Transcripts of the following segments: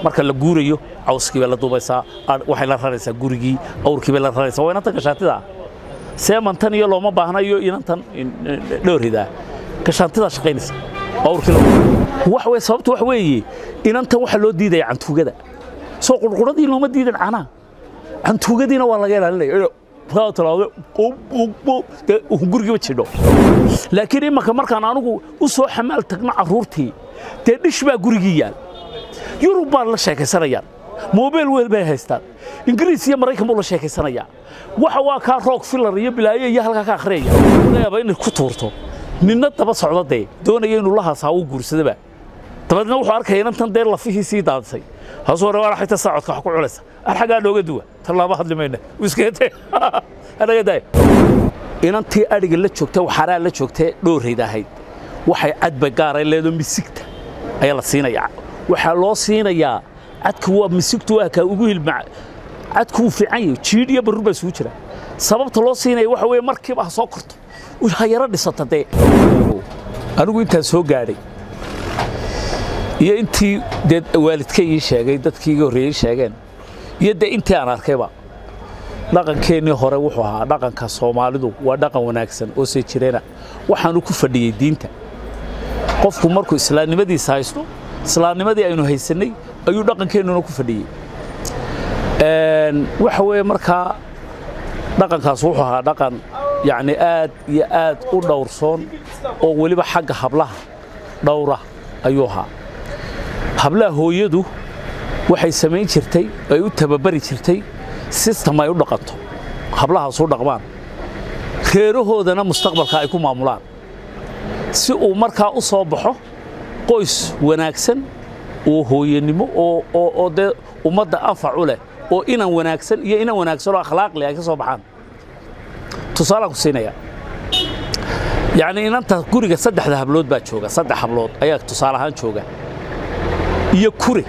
marka la guurayo cawskii bay la duubaysaa waxay la raraysaa gurigii awrkii bay la raraysaa waa inanta gashaantida seemantan iyo looma baahna iyo inantan dhooridaa gashaantidaa shaqaynaysa awrkii wax wey sababta wax weeye inantan waxaa loo diidaya cantuugada soo qurquradii looma diidan canaa cantuugadiina waa laga ilaalinaya gurigiiba jidho laakiin imanka markaan anugu u soo xamaal tagno carruurtii dee dhish baa gurigii yaal yurub baan la sheekaysanayaan mobil weel bay haystaan ingiriis iyo maraykan buu la sheekaysanayaa waxa waa kaa roog filar iyo bilaayo iyo halkaa ka akhriyaya laga yaabaa inay ku tuurto ninna daba socda dee doonaya inuu la haasaa uu guursadaba dabeedna wuxuu arkaya inantan dee lafihii sii daadisay haasuu hore waa xigta saacodka wax ku culaysa ar xaggaa nooga duwa tallaaba hadli mayna iskete anaga daay inantii adhiga la joogta waxaraa la joogtee dhoorayda ahayd waxay cadba gaaray leedo misigta ayaa la siinayaa waxaa loo siinayaa cadku waa misigtu waa kaa ugu hilma cadku wuu fiican yahay jiidh iyo barur baa isugu jira sababta loo siinaya waxa weeye markiiba ha soo korto ha yaro dhisata dee anigu intaan soo gaadhay iyo intii dee waalidkay ii sheegay dadkii iga horreeyey sheegeen iyo dee intii aan arkayba dhaqankeennii hore wuxuu ahaa dhaqanka soomaalidu waa dhaqan wanaagsan oo see jireena waxaanu ku fadhiyey diinta qofku markuu islaamnimadiisa haysto islaamnimadii aynu haysannay ayuu dhaqankeennuna ku fadhiyey waxa weeye markaa dhaqankaas wuxuu ahaa dhaqan yacni aad iyo aad u dhowrsoon oo weliba xagga hablaha dhowra ayuu ahaa hablaha hooyadu waxay samayn jirtay ay u tababari jirtay sistem ay u dhaqanto hablahaas u dhaqmaan reerahoodana mustaqbalka ay ku maamulaan si uu markaa u soo baxo qoys wanaagsan oo hooyanimo oo dee ummadda anfac u leh oo inan wanaagsan iyo inan wanaagsan oo akhlaaqli ay ka soo baxaan tusaalaan ku siinaya yacni inanta guriga saddexda hablood baa jooga saddex hablood ayaa tusaale ahaan jooga iyo kure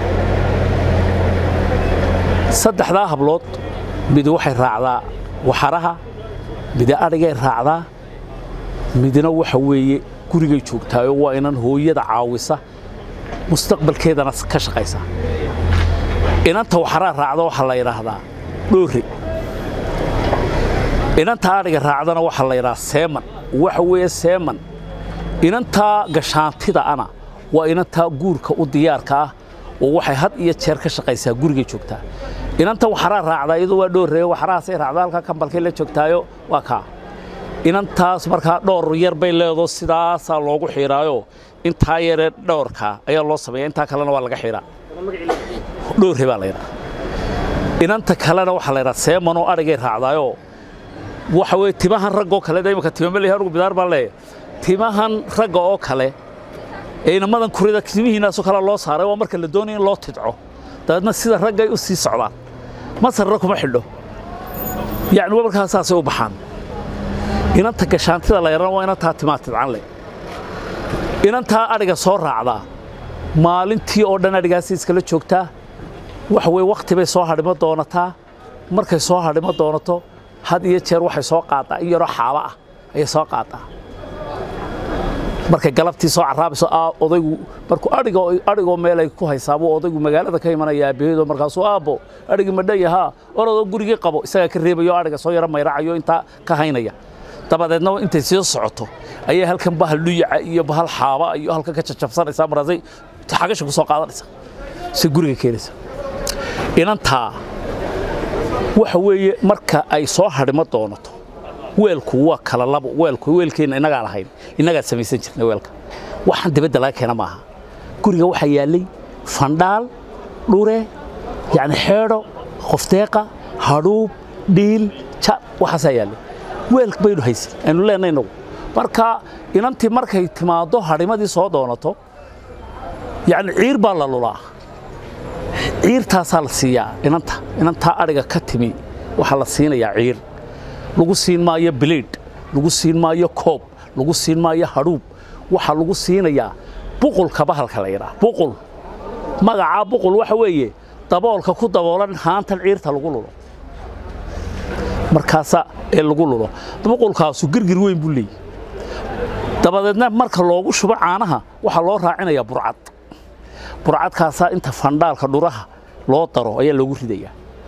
saddexdaa hablood mid waxay raacdaa waxaraha mida adhigay raacdaa midna waxa weeye gurigay joogtaayo waa inan hooyada caawisa mustaqbalkeedana ka shaqaysa inanta waxaraa raacda waxaa la yidhaahdaa dhoore inanta adhiga raacdana waxaa la yidhahaa seeman waxa weeye seeman inantaa gashaantida ana waa inantaa guurka u diyaarka ah oo waxay had iyo jeer ka shaqaysaa gurigay joogtaa inanta waxaraa raacdaa iyadu waa dhoorreeye waxarahaasay raacdaa halkaa kambalkay la joogtaayo waa kaa inantaas markaa dhowr yar bay leedo sidaasaa loogu xiiraayo intaa yaree dhowrkaa ayaa loo sameeya intaa kalena waa laga xiiraa dhoorre baa laydhaa inanta kalena waxaa laydhaa seemanoo adhigay raacdaayoo waxa weye timahan raggoo kale de imika timamale anugu bidaar baan leeya timahan ragga oo kale ee inamadan kurida timihiinaasoo kale loo saaray waa marka la doonaya in loo tidco dabeedna sida raggay u sii socdaan masarna kuma xidho yacni markaa saasay u baxaan inanta gashaantida la yaran waa inantaa timaa tidcan leh inantaa adhiga soo raacdaa maalintii oo dhan adhigaasi iskala joogtaa waxa weye wakhti bay soo hadhimo doonataa markay soo hadhimo doonato had iyo jeer waxay soo qaadaa in yaroo xaaba ah ayay soo qaadaa markay galabtii soo caraabayso odaygu markuu adhiga adhigoo meel ay ku haysaabuu odaygu magaalada ka imanaya aabbaheedoo markaasuu aabbo adhigii madhayahaa orodoo gurigii qabo isagaa ka reebayo adhiga soo yaro mayracayo intaa ka haynaya dabadeedna intay sii socoto ayay halkan bahal dhuyaca iyo bahal xaaba iyo halkan ka jajabsanaysaa markaasay xagasha ku soo qaadanaysa si guriga keenaysa inantaa waxa weeye marka ay soo hadhimo doonato weelku waa kala labo weelku weelkeenna innagaan ahayn innagaan samaysan jirnay weelka waxaan dibadda laga keena maaha guriga waxaa yaallay fandhaal dhure yacni xeedho qofdeeqa hadhuub dhiil ja waxaasaa yaallay weelk baynu haysan aynu leenay inagu marka inantii markay timaaddo hadhimadii soo doonato yacni ciir baa la lulaa ciirtaasaa la siiyaa inanta inantaa adhiga ka timi waxaa la siinayaa ciir lagu siin maayo bileid lagu siin maayo koob lagu siin maayo hadhuub waxaa lagu siinayaa buqulka bahalka la yidhaha buqul magacaa buqul waxa weeye daboolka ku daboolan haantan ciirta lagu lulo markaasa ee lagu lulo buqulkaasu girgir weyn buu leeyahy dabadeedna marka loogu shubo caanaha waxaa loo raacinayaa burcad burcadkaasaa inta fandhaalka dhuraha loo daro ayaa loogu ridayaa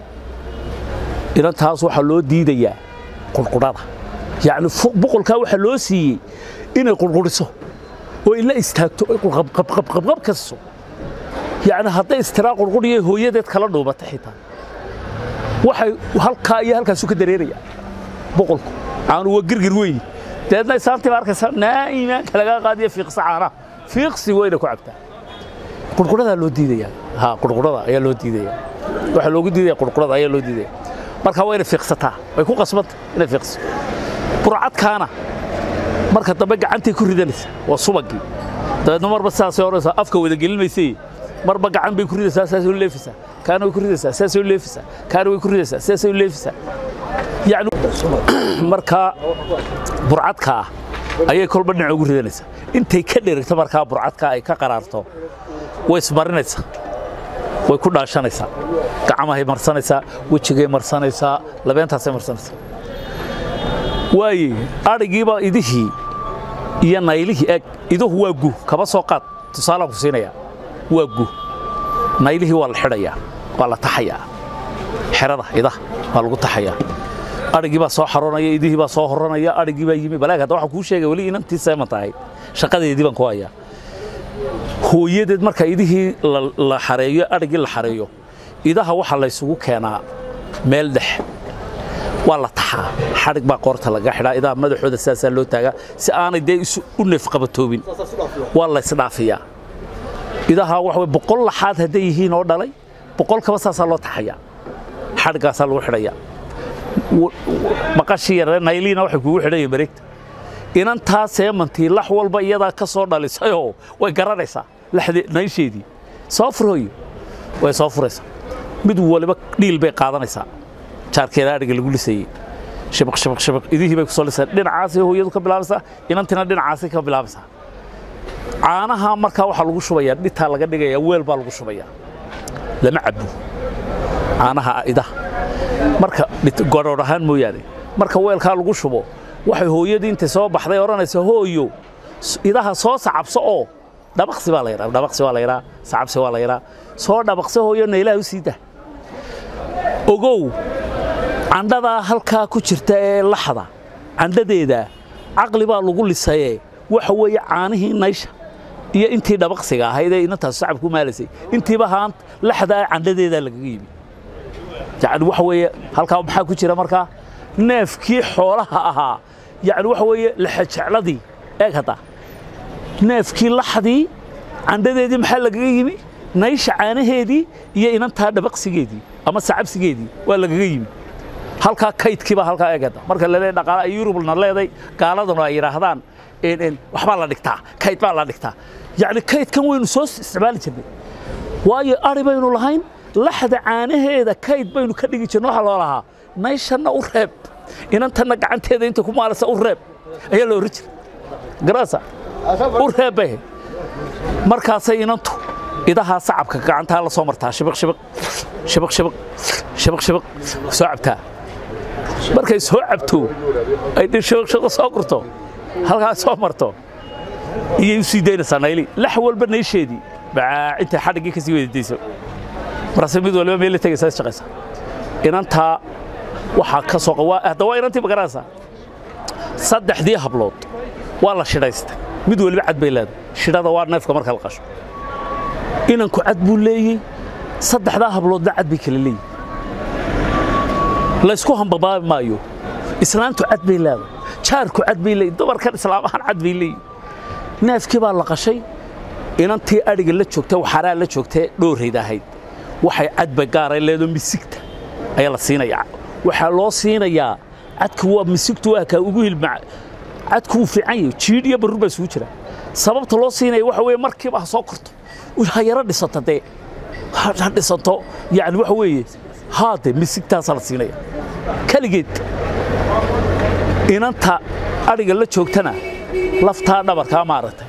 inantaas waxaa loo diidayaa qurqudhada yacni boqolkaa waxaa loo siiyey inay qurquriso oo ila istaagto oy qabqabqabqab kasiso yacni hadday istiraa qurquriyo hooyadeed kala dhuubata xitaa waxay halkaa iyo halkaasu ka dareerayaa boqolku caanu waa girgir weyn deedna isaantii baa arkaysa naa iimaanka lagaa qaadiya fiiqsa caanaha fiiqsi weyna ku cabtaa qurquradaa loo diidayaa ha qurqurada ayaa loo diidayaa waxaa loogu diidaya qurqurada ayaa loo diidaya marka waa inay fiiqsataa way ku qasbanta inay fiiqso burcadkaana marka dambe gacantay ku ridanaysaa waa subagii dabeedna marba sidaasay odhanaysaa afka wada gelinmaysay marba gacan bay ku ridaysaa saasay u leefaysaa kaana way ku ridaysaa saasay u leefaysaa kaana way ku ridaysaa saasay u leefaysaa yacni markaa burcadka ah ayay kolba dhinac ugu ridanaysaa intay ka dherigto markaa burcadka ay ka qaraarto way ismarinaysaa way ku dhaashanaysaa gacmahay marsanaysaa wejigay marsanaysaa labeentaasay marsanaysaa waaye adhigiiba idihii iyo naylihii eg iduhu waa gu kaba soo qaad tusaalaan ku siinayaa waa gu naylihii waa la xidhayaa waa la taxayaa xerada idaha waa lagu taxayaa adhigii baa soo xaroonaya idihii baa soo horanaya adhigii baa yimi balaag hadda waxaan kuu sheegay weli inantii seeman tahay shaqadeedii baan ku hayaa hooyadeed marka idihii la xareeyo adhigii la xareeyo idaha waxaa laysugu keenaa meel dhex waa la taxaa xadhig baa qoorta laga xidhaa idaha madaxooda sidaasaa loo taagaa si aanay dee isu u neefqabatoobin waa la ysdhaafiyaa idaha waxa way boqol laxaad hadday yihiin oo dhalay boqol kaba saasaa loo taxayaa xadhiggaasaa lagu xidhayaa maqashii yaree nayliina waxay kugu xidhayeen mareegta inantaa seemantii lax walba iyadaa ka soo dhalisayoo way garanaysaa naysheedii soo furhooyo way soo furaysaa mid waliba dhiil bay qaadanaysaa jaarkeeda adhiga lagu lisayey shabaq shabaq shabaq idihii bay ku soo lisay dhinacaasay hooyadu ka bilaabaysaa inantina dhinacaasay ka bilaabaysaa caanaha markaa waxaa lagu shubayaa dhitaa laga dhigayaa weel baa lagu shubayaa lama cabo caanaha idaha marka godhoodh ahaan mooyaane marka weelkaa lagu shubo waxay hooyadii intay soo baxday odhanaysa hooyo idaha soo sacabso oo dhabaqsi baa la yidhaa dhabaqsi waa la yidhaa sacabsi waa la yidhaa soo dhabaqso hooyo naylaha u sii dah ogow candhadaa halkaa ku jirta ee laxda candhadeeda caqli baa lagu lisayee waxa weeye caanihii naysha iyo intii dhabaqsiga ahayd ee inantaas sacab ku maalaysay intiiba haan laxdaa candhadeedaa lagaga yimi yacni waxa weeye halkaa maxaa ku jira markaa neefkii xoolaha ahaa yacni waxa weeye laxajecladii eeg hadda neefkii laxdii candhadeedii maxaa lagaga yimi naysha caanaheedii iyo inantaa dhabaqsigeedii ama sacabsigeedii waa lagaga yimi halkaa kaydkiiba halkaa eeg hadda marka la leeyahay dhaqaale ay yurubna leeday gaaladuna ay yidhaahdaan waxbaa la dhigtaa kayd baa la dhigtaa yacni kaydkan waynu soo isticmaali jirnay waayo ari baynu lahayn laxda caanaheeda kayd baynu ka dhigi jirna waxaa loo lahaa nayshanna u reeb inantanna gacanteeda inta ku maalasa u reeb ayaa la oran jira garaasa u reeb bay markaasay inantu idahaa sacabka gacantaa la soo martaa shibaq shibaq shibaq shibaq shibaq shibaq soo cabtaa markay soo cabto ay shibaq shibaq soo gurto halkaa soo marto iyay u sii daynaysaa nayli lax walba naysheedii bacaa intay xadhiggii ka sii weydadayso markaase mid waliba meel la tegaysaa shaqaysa inantaa waxaa ka soo hadda waa inantii magaranaysaa saddexdii hablood waa la shidhaystay mid waliba cad bay leedahay shidhada waa neefka marka la qasho inanku cad buu leeyey saddexdaa habloodna cad bay kala leeyihin laysku hambabaabi maayo islaantu cad bay leedahay jaarku cad bay leeyihin dumarkan islaamahan cad bay leeyihin neefkii baa la qashay inantii adhiga la joogtay waxaraa la joogtay dhoorayda ahayd waxay cadba gaaray leedo misigta ayaa la siinayaa waxaa loo siinayaa cadka waa misigtu waa kaa ugu hilmaca cadku wuu fiican yahay jiidh iyo barur baa isugu jira sababta loo siinaya waxa weeye markiiba ha soo korto ha yaro dhisato dee ha dhisato yani waxa weeye haade misigtaasaa la siinaya keligeed inanta adhiga la joogtana laftaa dhabarkaa maaragtay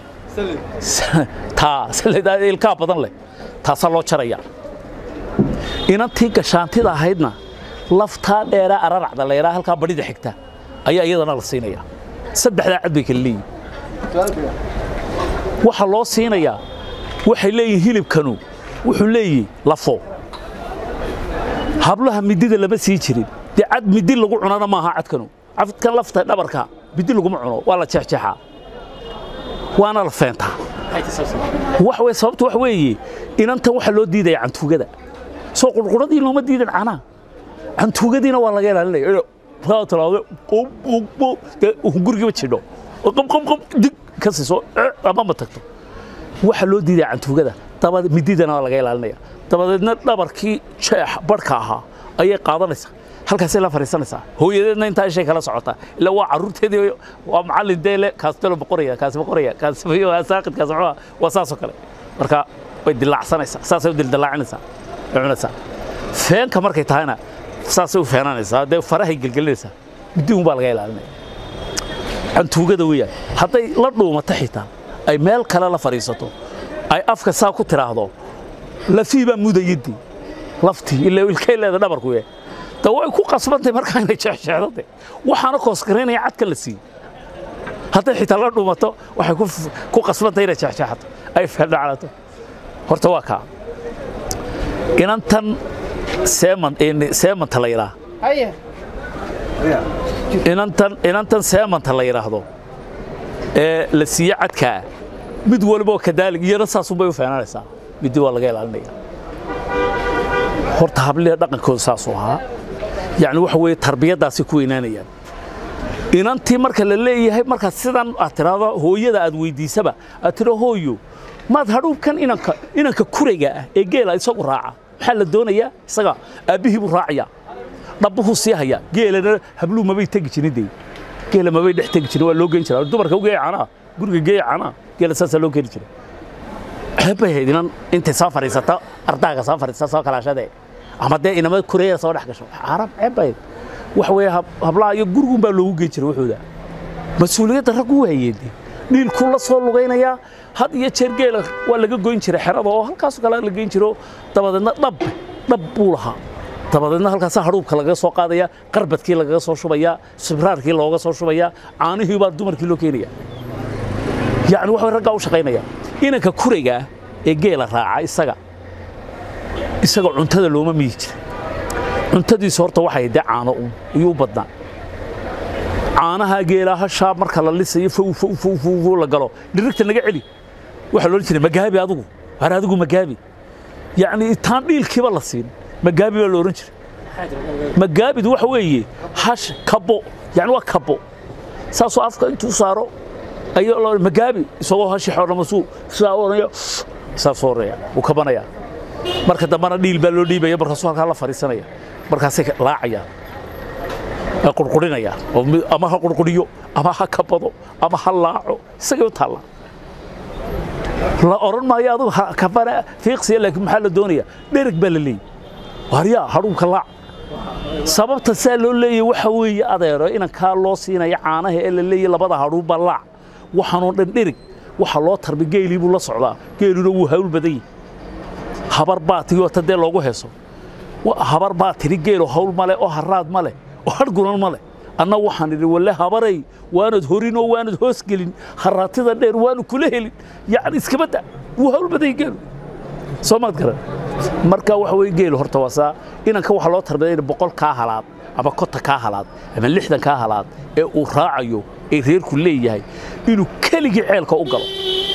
taa ilkaa badan leh taasaa loo jarayaa inantii gashaantida ahaydna laftaa dheeraa araracda layraa halkaa badhida xigta ayaa iyadana la siinayaa saddexdaa cad bay kala leeyihin waxaa loo siinayaa waxay leeyihin hilibkanu wuxuu leeyihi lafo hablaha midida lama sii jirin dee cad midi lagu cunana maaha cadkanu cadkan lafta dhabarka midi laguma cuno waa la jeexjeexaa waana la feentaa wax wey sababtu wax weeye inantan waxaa loo diidaya cantuugada soo qurquradii looma diidan canaa cantuugadiina waa laga ilaalinaya kaa talaado gurigiiba jidho qabqabqab dig ka siiso ama ma tagto waxaa loo diidaya cantuugada dabad mididana waa laga ilaalinaya dabadeedna dhabarkii jeex barhka ahaa ayay qaadanaysaa halkaasay la fadhiisanaysaa hooyadeedna intaa ishay kala socotaa ilaa waa carruurteedii waa macallin deele kaastalo boqoraya kaasi boqoraya kaasi saaqid kaasi muxuu waa saasoo kale marka way dilaacsanaysaa saasay u dildilaacinaysaa way cunaysaa feenka markay tahayna saasay u feenanaysaa dee farahay gelgelinaysaa middiun baa laga ilaalinaya cantuugada weeyaan hadday la dhuumato xitaa ay meel kale la fadhiisato ay afka saa ku tiraahdo lafii baa mudayadii laftii ilaa ilkay leeda dhabarku yahay da way ku qasbantahay markaa inay jeexjeexdate waxaana koosgaraynaya cadka la siiyey hadday xitaa la dhuumato waxay ku qasbantahay inay jeexjeexato ay feerdhaclato horta waa kaa inantan seeman seemanta la yidhaah inantan inantan seemanta la yidhaahdo ee la siiye cadkaa mid walboo kadaalig iyana saasunbay u feenanaysaa middi waa laga ilaalinaya horta habliha dhaqankooda saasuu ahaa yacni waxa weeye tarbiyaddaasay ku weynaanayaan inantii marka la leeyahay markaad sidan aad tiraahdo hooyada aad weydiisaba aad tiro hooyo maad hadhuubkan inanka inanka kurayga ah ee geela isagu raaca maxaa la doonayaa isaga aabbihii buu raacayaa dhabbuhuu sii hayaa geelana habluu mabay tegi jirin dee geela mabay dhex tegi jirin waa loo geyn jiraa dumarka u geeya canaa guriga geeya canaa geela saasaa loo keeni jiray ceeb bay ahayd inan intay soo fadhiisata ardaaga soo fadhiisata soo kalaashadee ama dee inama kureeya soo dhex gasho carab ceeb bay ahayd waxa weeye hablaha iyo gurigun baa loogu geyn jiray wuxuuda mas-uuliyadda raggu waayeen dhiilkuu la soo lugaynayaa had iyo jeer geela waa laga goyn jiray xerada oo halkaasoo kale la geyn jiro dabadeedna dhab dhab buu lahaa dabadeedna halkaasa hadhuubka lagaga soo qaadaya qarbadkii lagaga soo shubayaa sibraarkii looga soo shubayaa caanihii baa dumarkii loo keenaya yacni waxa raggaa u shaqaynaya inanka kurayga ah ee geela raaca isaga isaga cuntada looma miyi jira cuntadiisu horta waxay dee caano un ayuu u badnaa caanaha geelaa hashaa marka la lisayo fow fow fow fow fow la galo dhirigta naga celi waxaa loohan jiray magaabi adigu har adigu magaabi yacni taan dhiilkiiba la siin magaabi baa la odhan jiray magaabidu waxa weeye hash kabo yacni waa kabo saasoo afka intuu saaro ayuu la magaabi isagoo hashi xoornamasuu sidaa odhanaya saasoo oraya wuu kabanaya marka dambana dhiil baa loo dhiibaya markaasuu halkaa la fadhiisanaya markaasay laacayaan qurqurinaya ama ha qurquriyo ama ha kabado ama ha laaco isagay u taalla la odhan maayo adugu kabana fiiqsiya laakiin maxaa la doonaya dhereg baa la leeyay waryaa hadhuubka laac sababta saa loo leeyay waxa weeye adeero inankaa loo siinaya caanaha ee la leeyay labada hadhuubba laac waxaanoo dhan dhereg waxa loo tarbi geelii buu la socdaa geeluna wuu hawl badan yahay habar baa tigi wata dee loogu heeso habar baa tiri geelo hawl male oo haraad male oo hargunan male anna waxaan idhi walle habaray waanad horin oo waanad hoos gelin haraatida dheer waanu kula helin yacni iskabadda wuu hawl badan yahay geelu soo maad garan marka waxa weeye geelu horta waa saa inanka waxaa loo tarbiya in boqol kaa halaad ama kota kaa halaad ama lixdan kaa halaad ee uu raacayo ee reerku leeyahay inuu keligii ceelka u galo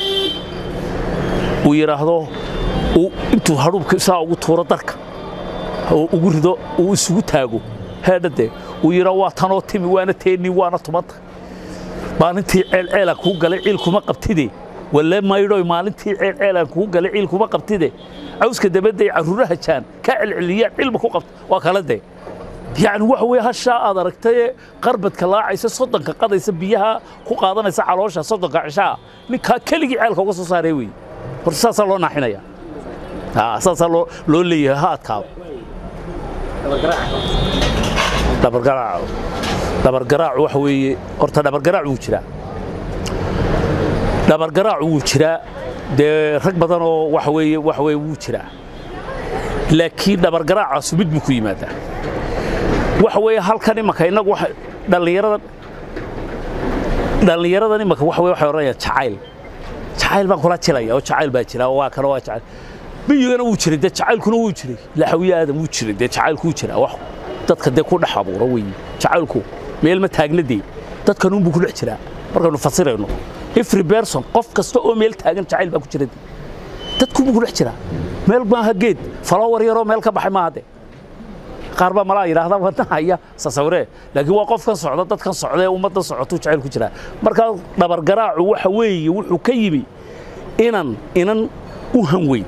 uu yidhaahdo intuu hadhuubka saa ugu tuuro darka oo ugu rido uu isugu taago heedhadee uu yidhaa waa tanoo timi waana teeni waana tumanta maalintii ceelceelaan kuu galay ciil kuma qabtide walle maydhoy maalintii ceelceelaan kuu galay ciil kuma qabtide cawska dabadday carruuraha jaan ka celceliyaan cilma ku qabta waa kala dee yacni waxa weeye hashaa aad aragtayee qarbadka laacaysa soddonka qadaysa biyaha ku qaadanaysa caloosha soddonka cishaa ninkaa keligii ceelka uga soo saaree weeye horta saasaa loo naaxinaya saasaa loo loo leeyahay ha adkaado dhabargaraaco dhabargaraacu waxa weeye horta dhabargaraacu wuu jiraa dhabargaraacu wuu jiraa dee rag badan oo waxa weeye waxa weeye wuu jiraa laakiin dhabargaraacaasu mid buu ku yimaadaa waxa weeye halkan imanka innagu waxa dhallinyaradan dhallinyaradan imanka waxa weye waxay odhanayaan jacayl jacayl baan kula jilaya oo jacayl baa jira oo waa kana waa jacayl miyigana wuu jiray dee jacaylkuna wuu jiray laxawiye aadam wuu jiray dee jacaylku wuu jiraa wax dadka dee ku dhex abuura weeye jacaylku meel ma taagna dee dadkan unbuu ku dhex jiraa markaynu fasirayno every person qof kasta oo meel taagan jacayl baa ku jira dee dadkunbuu ku dhex jiraa meel maaha geed falowar yaroo meel ka baxay maaha dee qaar baa malaa yidhaahda wadahaya sasawiree laakiin waa qofkan socda dadkan socda ee ummaddan socotuu jacayl ku jiraa markaa dhabargaraacu waxa weeye wuxuu ka yimi inan inan u hanweyn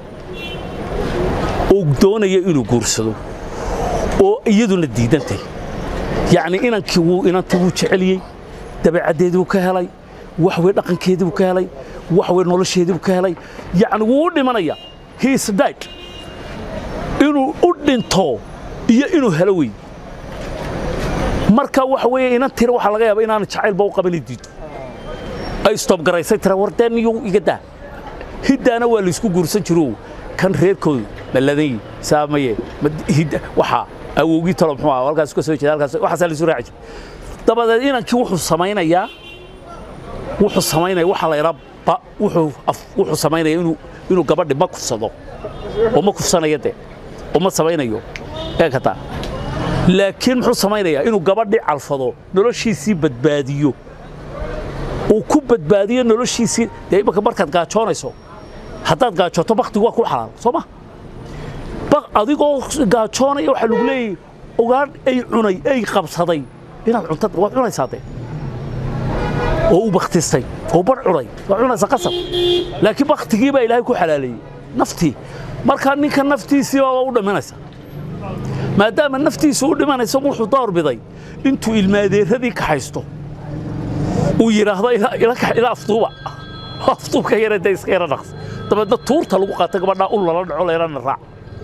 oo doonaya inuu guursado oo iyaduna diidantay yacni inankii wuu inantii wuu jeceliyey dabeecaddeedii buu ka helay wax wey dhaqankeedii buu ka helay wax wey nolosheedii buu ka helay yacni wuu u dhimanaya he is died inuu u dhinto iyo inuu helo wey marka waxa weeye inan tira waxaa laga yaaba inaanu jacaylba u qabani diido ay istobgaraysay tira war dee niyo iga daa hiddaana waa laysku guursan jiro kan reerkoodu maladanyi saamaye hidda waxaa awowgii talo muxuu ahaa halkaas ka soo jeeda halkaas waxaasaa laysu raaci jiray dabadeed inankii wuxuu samaynayaa wuxuu samaynaya waxaa la idhaa ba wuxuu wuxuu samaynaya inuu inuu gabadhi ma kufsado oo ma kufsanayo dee oo ma samaynayo ee kataa laakiin muxuu samaynayaa inuu gabadhii calfado noloshiisii badbaadiyo uu ku badbaadiyo noloshiisii dee imaka markaad gaajoonayso haddaad gaajooto baktigu waa ku xalaal soo ma adigoo gaajoonaya waxaa lagu leeyahy ogaan ay cunay ay qabsaday inaad cunta waad cunaysaa dee oo u baktistay oo bar cunay waad cunaysaa qasab laakiin baktigii baa ilaahay ku xalaaleeyey naftii markaa ninka naftiisii baa u dhimanaysa maadaama naftiisu u dhimanaysa wuxuu doorbiday intuu ilmaadeeradii kaxaysto uu yidhaahdo ila afduuba afduubka yara dee iska yara dhaqs dabeedna tuurta lagu qaata gabadhaa ul lala dhaco leelana raac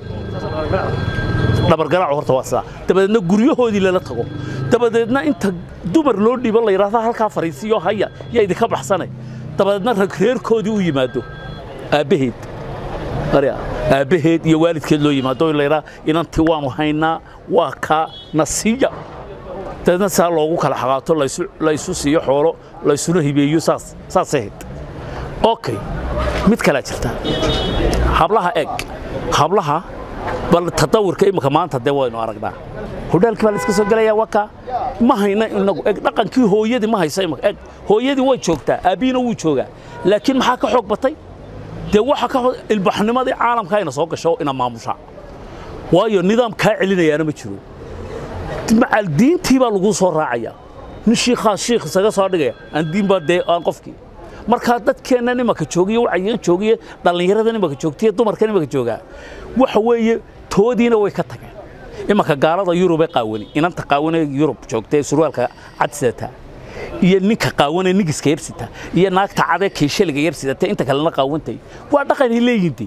dhabargaraacu horta waa sidaa dabadeedna guryahoodii lala tago dabadeedna inta dumar loo dhiibo la yidhaahdo halkaa fariisiyo haya yaa idinka baxsane dabadeedna rag reerkoodii u yimaado aabbaheed aabbaheed iyo waalidkeed loo yimaado in la yidhaha inantii waanu haynaa waa kaa nasiya dabeedna saa loogu kala xaqaato laysu siiyo xoolo laysuna hibeeyo saas saasay ahayd okay mid kalaa jirta hablaha eg hablaha bal tadawurka imika maanta dee waynu aragnaa hodhaalkii baa la iska soo gelayaa waka ma hayna inagu eg dhaqankii hooyadii ma hayso imika eg hooyadii way joogtaa aabbihiina wuu joogaa laakiin maxaa ka xoog batay dee waxa ka ilbaxnimadii caalamka ayna soo gasho ina maamusha waayo nidaam kaa celinayaana ma jiro macal diintii baa lagu soo raacaya nin shiikhaa shiikh isaga soo dhigaya aan diin baa dee aan qofkii markaa dadkeenna nimaka joogiyo wacayigan joogiye dhallinyarada nimaka joogtiyo dumarka nimaka joogaa waxa weeye toodiina way ka tageen imanka gaalada yurubee qaawani inanta qaawanee yurub joogtee surwaalka cadsidata iyo ninka qaawanee nigiska yarsita iyo naagta cadee kiishaliga yarsidata inta kalena qaawantay waa dhaqanay leeyihiin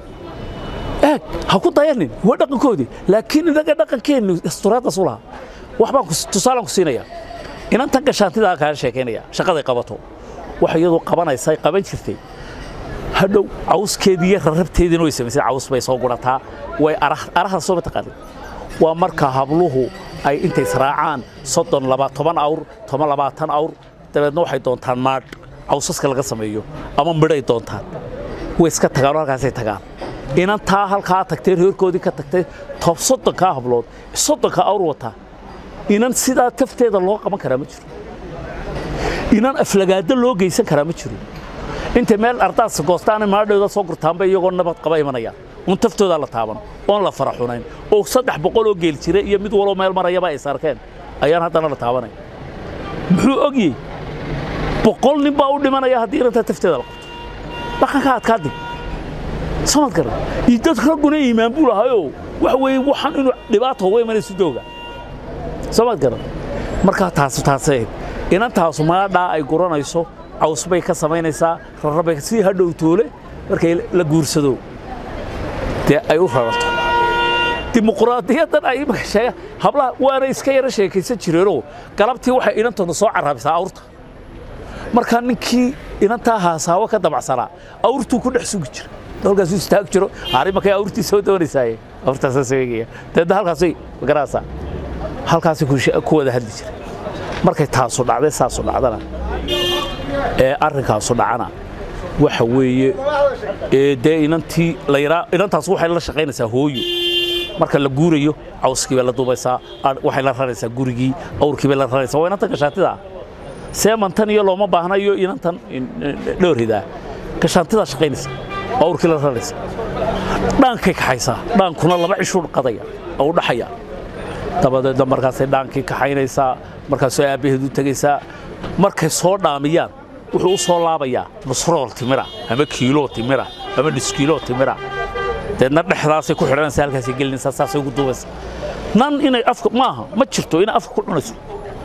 eeg ha ku dayanin waa dhaqankoodii laakiin inaga dhaqankeennu asturaaddaas u lahaa wax baan tusaalaan ku siinayaa inantan gashaantidaa kaa sheekaynaya shaqaday qabato waxa iyadu qabanaysa qaban jirtay hadhow cawskeedii iyo rarabteediina way samaysay caws bay soo gurataa way araha soo mataqaanin waa marka habluhu ay intay israacaan soddon laba toban awr toban labaatan awr dabeedna waxay doontaan maadh cawsaska laga sameeyo ama midhay doontaan way iska tagaan oo halkaasay tagaan inantaa halkaa tagtay reerkoodii ka tagtay tob soddonkaa hablood soddonkaa awr wataa inan sidaa tafteeda loo qaban karaa ma jiro inan aflagaado loo geysan karaa ma jiro intay meel ardaas goostaana maadhooda soo gurtaanba iyagoo nabad qaba imanayaan un taftoodaa la taaban oon la fara xunayn oo saddex boqol oo geel jira iyo mid waloo meel marayaba ay sarkeen ayaan haddana la taabanaya muxuu ogyey boqol nin baa u dhimanaya haddii inantaa tafteeda la qabto dhaqanka adkaa dig samad garan iyo dad ragguna iimaan buu lahayoo waxa weeye waxaan inuu dhibaato uga imanayso dooga samad garan markaa taasu taasay inantaasu maadhaa ay guranayso caws bay ka samaynaysaa rarabay si hadhow toole markay la guursado dee ay u rarato dimuqraadiyaddan ay imaka sheegaan hablaha waana iska yara sheekaysan jireenoo galabtii waxay inantooda soo caraabisaa awrta markaa ninkii inantaa haasaawo ka dabacsanaa awrtuu ku dhex sugi jira halkaasuu istaag jiro arrimakay awrtii soo doonaysaaye awrtaasaa soo eegaya dabeedna halkaasay magaraasaa halkaasay ku wada hadli jiray markay taasu dhacday saasu dhacdana ee arrinkaasu dhacana waxa weeye dee inantii layraa inantaas waxay la shaqaynaysaa hooyo marka la guurayo cawskii bay la duubaysaa waxay la raraysaa gurigii awrkii bay la raraysaa waa inantan gashaantida seemantan iyo looma baahnayo inantan dhooridaa gashaantidaa shaqaynaysa awrkii la raraysa dhaankay kaxaysaa dhaankuna laba cishuu qadaya oo u dhaxaya dabadeedna markaasay dhaankii kaxaynaysaa markaasoo aabbaheed u tegaysaa markay soo dhaamiyaan wuxuu u soo laabayaa nusrool timira ama kiiloo timira ama dhiskiiloo timira deedna dhexdaasay ku xidhanaysa halkaasay gelinaysaa saasay ugu duubaysa nan inay afka maaha ma jirto inay afka ku cunayso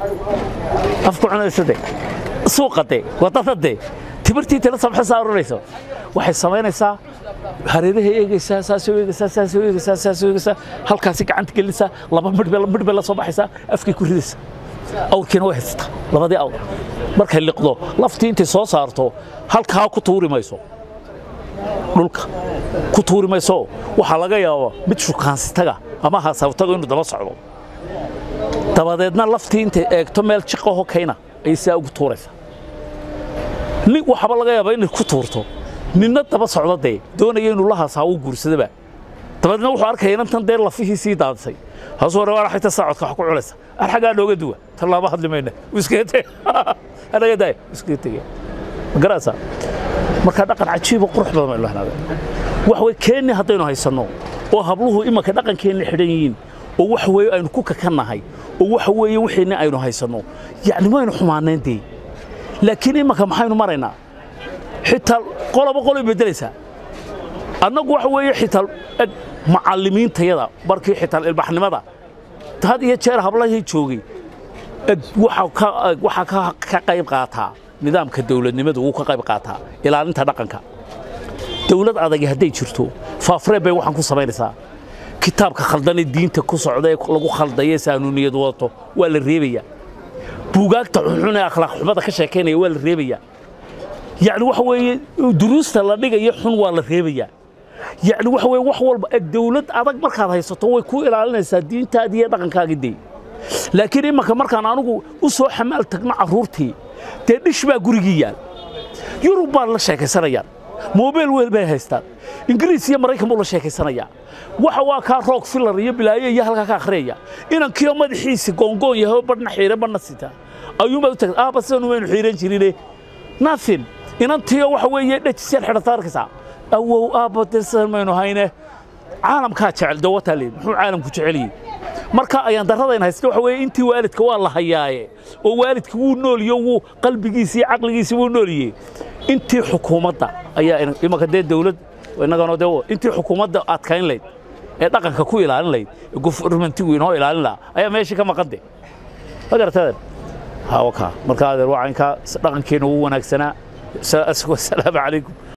afka ku cunayso de suuqa de wadada de timirtii tila sabxasaa oranayso waxay samaynaysaa hareerahay eegaysaa saasoo eegaysaa saasoo eegaysaa saasoo eegaysaa halkaasi gacanta gelinaysaa laba midhbe midhbe la soo baxaysaa afkay ku ridaysaa awrkiina way haysataa labadii awr markay liqdo laftii intay soo saarto halkaa ku tuuri mayso dhulka ku tuuri mayso waxaa laga yaabaa mid shukaansitaga ama haasawtaga inuu daba socdo dabadeedna laftii intay eegto meel jiqaho kayna ayay sidaa ugu tuuraysaa nin waxaaba laga yaabaa inay ku tuurto ninna daba socdo dee doonaya inuu la haasaa uu guursadaba dabadeedna wuxuu arkaya inantan dee lafihii sii daadisay haasuu hore waa xigta saacodka wax ku culaysa ar xaggaa nooga duwa tan laama hadli mayna iskaga teg anaga daay iskaga tegaya ma garaysaa marka dhaqan cajiiba qurux badan baynu lahnaaday wax way keenni haddaynu haysanno oo habluhu imanka dhaqankeenna xidhan yihiin oo wax weeye aynu ku kakannahay oo waxa weeye wixiinna aynu haysanno yacni maynu xumaanayn dee laakiin imanka maxaynu maraynaa xitaa qoloba qolay beddelaysaa annagu waxa weeye xitaa eg macallimiintayada markii xitaa ilbaxnimada had iyo jeer hablahii joogay eg waxaa ka qayb qaataa nidaamka dawladnimadu wuu ka qayb qaataa ilaalinta dhaqanka dawlad adagi hadday jirto faafreeb bay waxaan ku samaynaysaa kitaabka khaldanee diinta ku socda ee lagu khaldaye saanuuniyad wadato waa la reebayaa buugaagta xunxun ee akhlaaq xumada ka sheekaynaya waa la reebayaa yacni waxa weeye duruusta la dhigayo xun waa la reebayaa yacni waxa weeye wax walba eg dawlad adag markaad haysato way ku ilaalinaysaa diintaadii iyo dhaqankaagii dee laakiin imanka markaan anugu u soo xamaal tagno carruurtii dee dhish baa gurigii yaal yurub baan la sheekaysanayaan moobeel weel bay haystaan ingiriis iyo maraykan buu la sheekaysanayaa waxa waa kaa roog filar iyo bilaayo iyo halkaa ka akhriyaya inankiyo madaxiisi goongoon yahay badhna xiire badhna sita ayuunbaad u tagta aaba sidanu waynu xiiran jirine nothing inantiyo waxa weeye dhejisyaal xidhata arkaysaa awow aabba dee sidan maynu hayne caalamkaa jecel dawataa leed muxuu caalamku jeceliyey marka ayaan darradayn haysta waxa weeye intii waalidka waa la hayaaye oo waalidka wuu nooliyo wuu qalbigiisi iyo caqligiisi wuu nooliyey intii xukuumadda ayaa imanka dee dawlad innagana dee intii xukuumadda adkayn layd ee dhaqanka ku ilaalin layd ee gofurmentigu inoo ilaalin lahaa ayaa meeshii ka maqan de ma garataden ha wakaa marka adeer waa caynkaa dhaqankeenna wuu wanaagsanaa asalaamu calaykum